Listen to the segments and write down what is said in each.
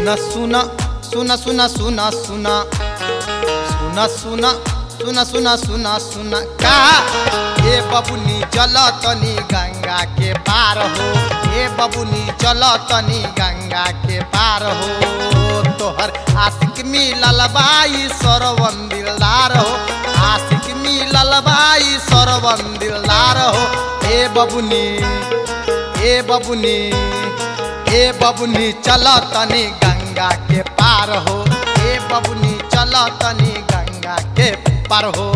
सुन सुन सुन सुन सुन सुन सुन सुन सुन सुन सुन सुन का ए बबुनी चल तनी गंगा के पार हो ए बबुनी चल तनी गंगा के पार हो तोहर आशिक मिलल बाई सरवन दिलदार हो आशिक मिलल बाई सरवन दिलदार हो ए बबुनी ए बबुनी ए बबुनी चल तनी गंगा के पार हो ए बबुनी चल तनी गंगा के पार हो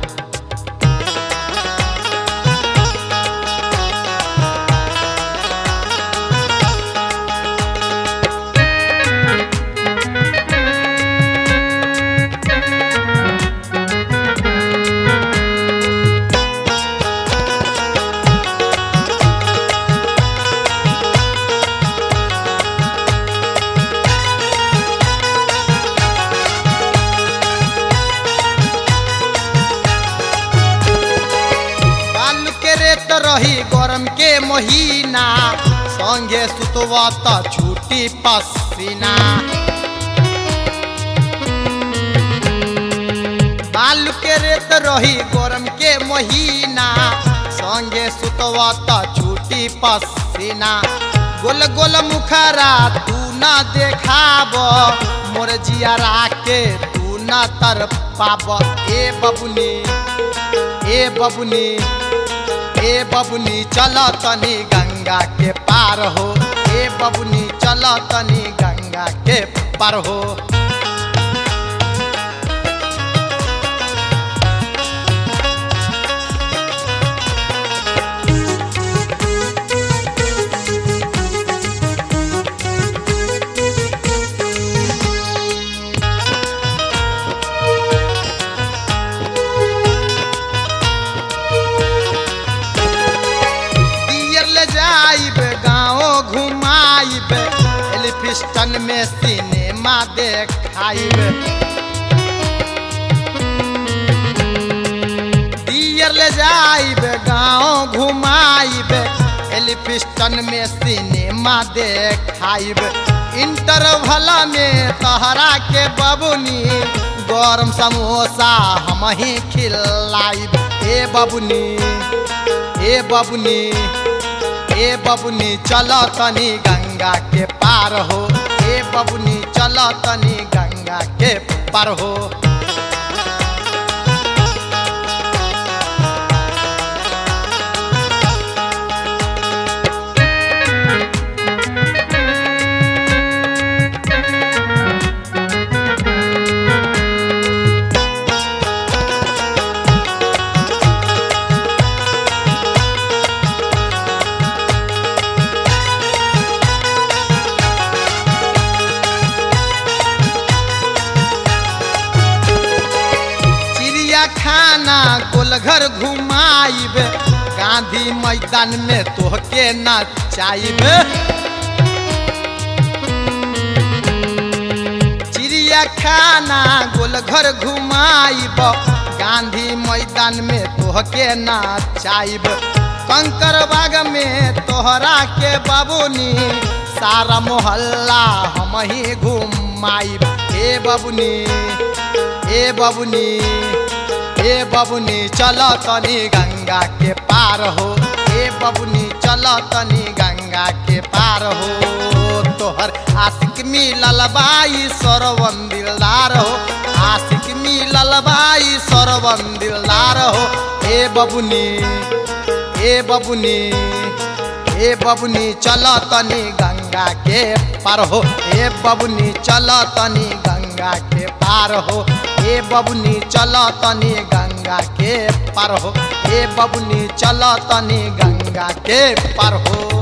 बालू के रेत रही गरम के महीना संगे सुतवा त छूटी पसीना बालू के रेत रही गरम के महीना संगे सुतवा त छूटी पसीना गोल गोल मुखरा तू न देखाब मोर जियारा के तू न तर पाब ए बबुनी ए बबुनी ए बबुनी चल तनी गंगा के पार हो ए बबुनी चल तनी गंगा के पार हो दियर ले जाइब गाँव घुमाइब एलिफिस्टन में सिनेमा देखाइब दियर ले जाइब गाँव घुमाइब एलिफिस्टन में सिनेमा देखाइब इंटरवल में तहरा के बबुनी गरम समोसा हम ही खिलाइब ए बबुनी ए बबुनी ए बबुनी चल तनी गंगा के पार हो ए बबुनी चल तनी गंगा के पार हो चिड़िया खाना गोलघर घुमाइब गांधी मैदान में तोहके नचाइब चिड़िया खाना गोलघर घुमाइब गांधी मैदान में तोहके नचाइब कंकर बाग में तोहरा के बाबूनी सारा मोहल्ला हम ही घुमाइब ए बबुनी ए बबुनी ए बबुनी चल तनी गंगा के पार हो ए बबुनी चल तनी गंगा के पार हो तोहर आशिक मिलल बाई सरवन दिलदार हो आशिक मिलल बाई सरवन दिलदार हो ए बबुनी ए बबुनी ए बबुनी चल तनी गंगा के पार हो ए बबुनी चल तनी गंगा के पार हो ए बबुनी चल तनी गंगा के पार हो ए बबुनी चल तनी गंगा के पार हो